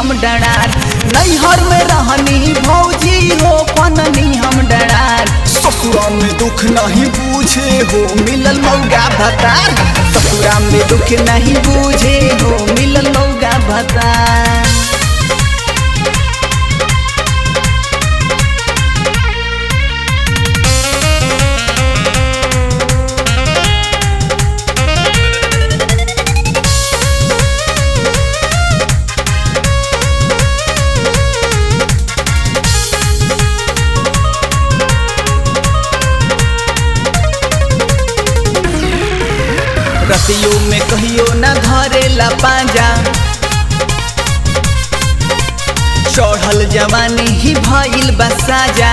हम डरार नैहर में रहनी भौजी हो पननी हम डरार ससुरा में दुख नहीं बूझे हो मिलल मौगा भतार ससुरा में दुख नहीं बूझे हो मिलल मौगा भतार रतियों में कहियो न धरेला पांजा चढ़ल जवानी ही भइल बसाजा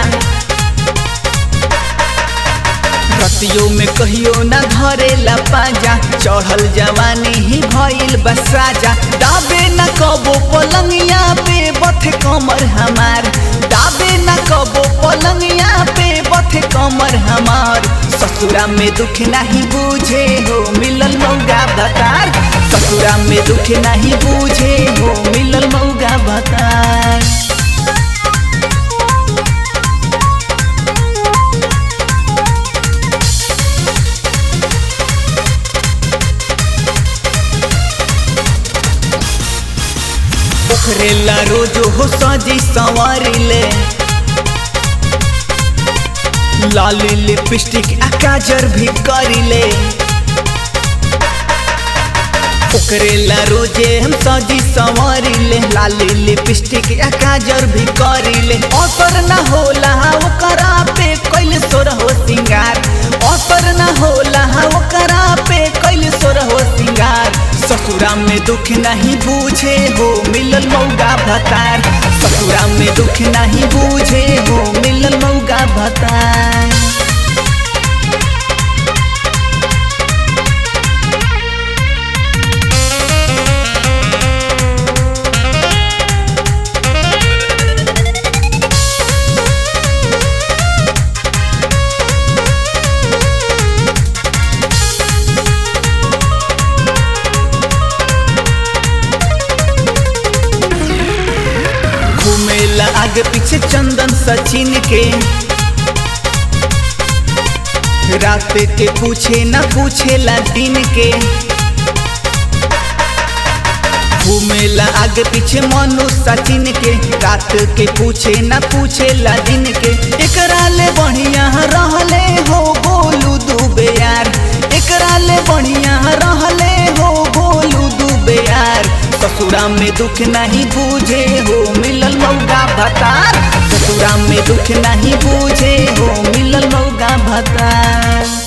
रतियों में कहियो न धरेला पांजा चढ़ल जवानी ही भइल बसाजा दाबे न कबो पलंगिया पे बथ कमर हमार दाबे न कबो पलंगिया पे बथ कमर हमार ससुरा में दुख नहीं बूझे हो मिलल मौगा भतार ससुरा में दुख नहीं बूझे हो मिलल मौगा भतार पोखरेला रोजो हो सजी संवारी ले लाली लिपस्टिक आ काजर भी करिले ओकरेला रोजे हम सजी संवरिले लाली लिपस्टिक आ काजर भी करिले असर न होला ओकरा पे कैल सोर हो सिंगार असर न होला ओकरा पे कैल सोर हो सिंगार ससुरा में दुख नहीं बूझे हो मिलल मौगा भतार ससुरा में दुख नहीं बूझे हो मिलल मौगा भतार घूमेला आगे पीछे चंदन सचिन के रात के पूछे न पूछेला दिन के घूमेला आगे पीछे मनु सचिन के रात के पूछे न पूछेला दिन के एकरा ले बढ़िया रहले हो गोलू दुबे यार एकरा ले बढ़िया रहले हो गोलू दुबे यार ससुरा में दुख नहीं बूझे हो मिलल मौगा भतार ससुरा में दुख नहीं बूझे हो मिलल मौगा भतार